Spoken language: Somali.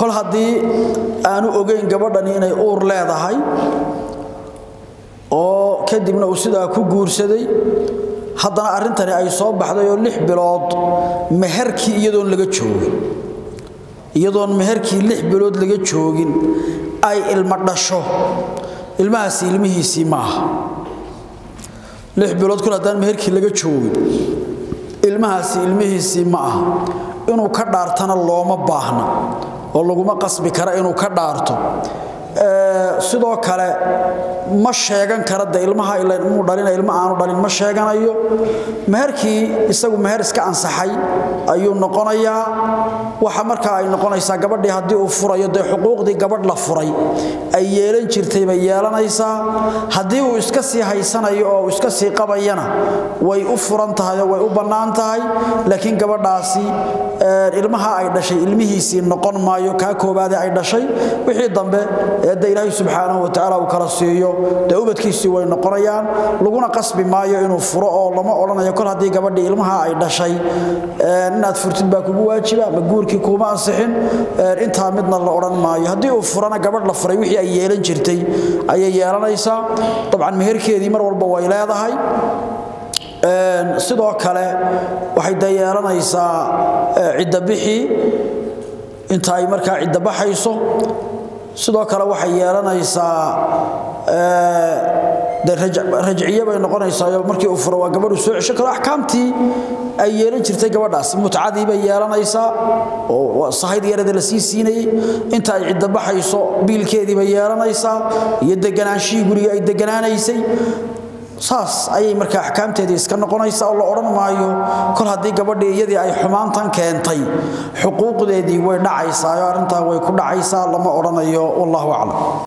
kol haddii aanu ogeyn gabadhani inay uur leedahay oo kadibna uu sidaa ku guursaday haddana arrintani ay soo baxday oo lix bilood meherkii iyadoon laga joogin iyadoon meherkii lix bilood laga joogin ay ilmo dhasho ilmahaasi ilmihiisii maaha lix bilood kul haddaan meherkii laga joogin ilmahaasi ilmihiisii ma aha inuu ka dhaartana looma baahna oo laguma qasbi kara inuu ka dhaarto sidoo kale ma sheegan kara de ilmaha ilmuu dhalina ilma aanu dhalin ma sheeganayo meherkii isagu meher iska ansaxay ayuu noqonayaa waxa markaa ay noqonaysaa gabadhii haddii uu furayo dee xuquuqdii gabadh la furay ay yeelan jirtay bay yeelanaysaa haddii uu iska sii haysanayo oo iska sii qabayana way u furan tahay oo way u bannaan tahay laakiin gabadhaasi ilmaha ay dhashay ilmihiisii noqon maayo kaa koobaade ay dhashay wixii dambe eedda ilaahay subxaanahu watacaala uu kala siiyo dee ubadkiisii way noqonayaan laguna qasbi maayo inuu furo oo lama odhanayo kol haddii gabadhii ilmaha ay dhashay inaad furtid baa kugu waajiba ma guurkii kuuma ansixin intaa midna la odhan maayo haddii uu furana gabadh la furay wixii ay yeelan jirtay ayay yeelanaysaa dabcan meherkeedii mar walba way leedahay sidoo kale waxay da yeelanaysaa ciddabixii inta ay markaa ciddabaxayso sidoo kale waxay yeelanaysaa rajciye bay noqonaysaa markii uu furo waa gabadhu soo cesho karo axkaamtii ay yeelan jirtay gabadhaas mutcadii bay yeelanaysaa oo sahayd yarada la sii siinayey inta ay ciddabaxayso biilkeedii bay yeelanaysaa iyo deganaanshihii guriga ay deganaanaysay saas ayay markaa axkaamteedii iska noqonaysa oo la odhan maayo kol haddii gabadhii iyadii ay xumaantan keentay xuquuqdeedii way dhacaysaa oo arrintaa way ku dhacaysaa lama odhanayo wallahu aclam